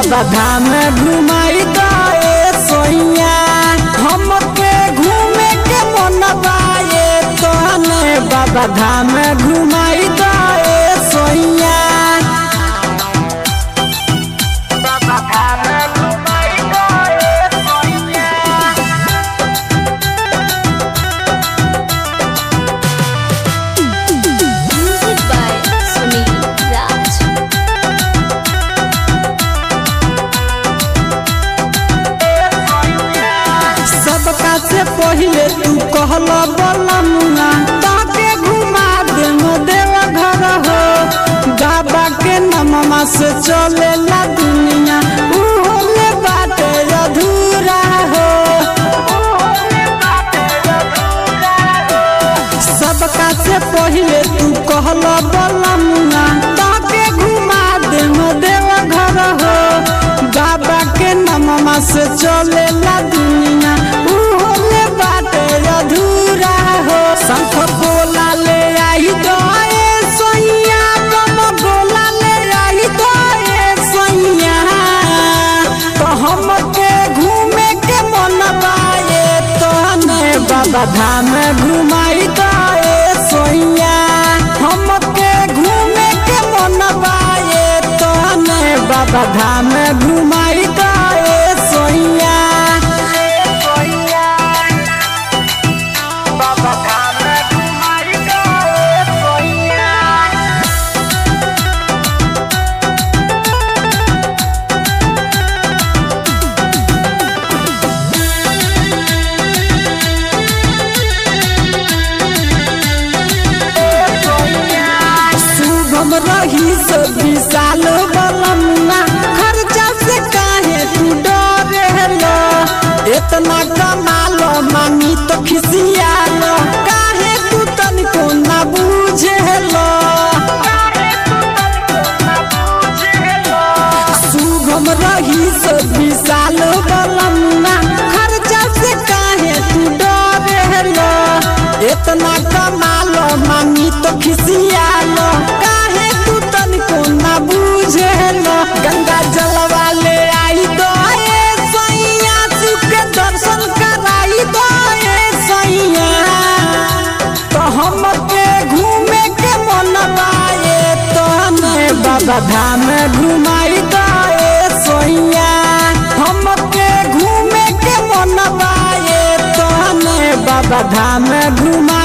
बाबा धाम घुमाई दे सोइया हमके घूमे के मन बाए तने बाबा धाम घुमाई दे सोइया बाबा धाम घुमाई दे सोइया Music by Sunil Raj. सबका से पहिले तू कहल बलमुआ ताके घुमा दे देव घर हो बाबा के नममा से चलेला दुनिया उहो में बाटे अधूरा हो सबका से पहिले तू कहल बलमुआ ताके घुमा दे देव घर हो बाबा के नममा से चलेला दुनिया उहो में बाटे अधूरा हो शंख बोला ले आई दोए सोइया बम बोला ले आई दोए सोइया तो हमके घूमे के मन बाए तने बाबा धाम घुमाई दे सोइया हमके घूमे के मन बाए तने बाबा धाम घुमाई दे सोइया बाबा धाम घुमाई दे सोइया शुभम रही से विशाल बलमुआ खर्चा से काहे तू डरेलो इतना कमालो मानी तो खिसियालो काहे तू तनिको ना बुझेलो शुभम रही से विशाल बलमुआ खर्चा से काहे तू डरेलो इतना कमालो मानी तो खिसियालो काहे तू तनिको ना बुझेलो गंगा जलवा ले आई दो ए सैया सुके दर्शन कराई दो ए सैया तो हमके घूमे के मन बाए तने बाबा धाम घुमाई दे सोइया हमके घूमे के मन बाए तने बाबा धाम घुमा